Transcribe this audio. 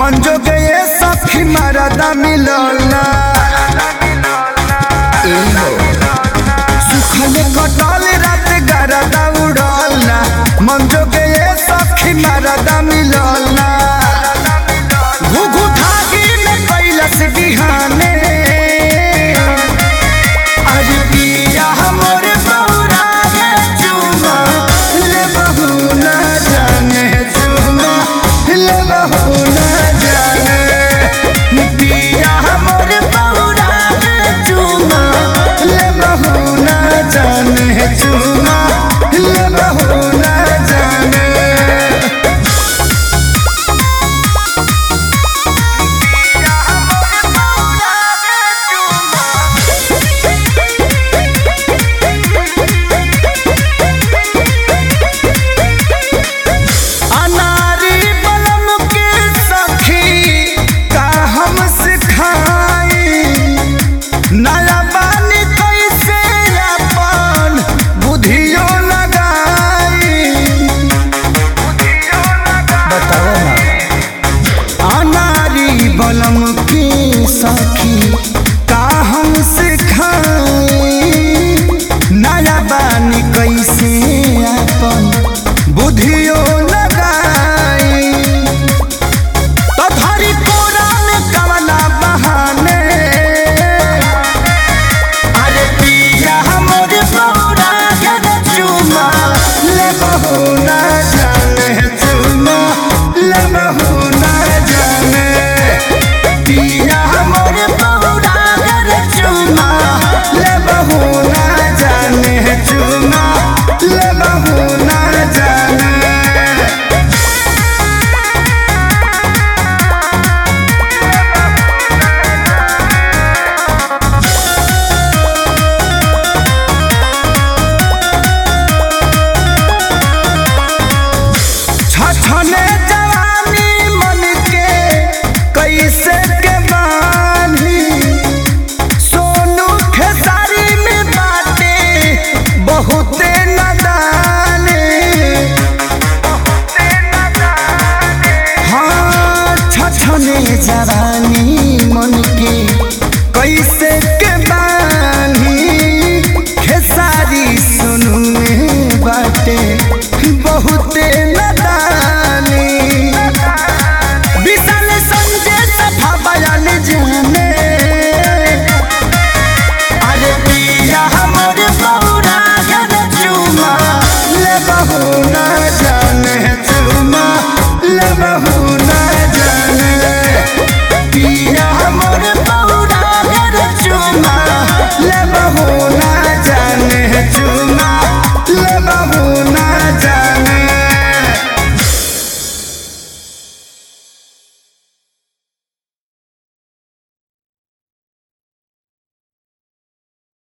मंजो गए सखी मरदा मिलल ना सुखले कटल रात गरदा उड़ल ना मंजो गए सखी मरदा मिलल ना घुघु धागी में कैलस बिहाने अरे पिया हमर बौरा गे चुमा ले बहू ना जाने चुमा ले बहू ना जाने पिया हमर बौरा गे चुमा ले बहू ना जाने चुमा ले बहू ना जाने अनारी बलम के सखी का हम सिखाई नया बानी कैसे अपन बुधियो लगाई बताओ ना अनारी बलम के सखी का हम सिखाई नया बानी कैसे अपन बुधियो लगाई तो धरी कोरा में कवना बहाने अरे पिया हमर बौरा के चुमा ले बहू ना जाने चुमा ले बहू ना जाने पिया हमर बौरा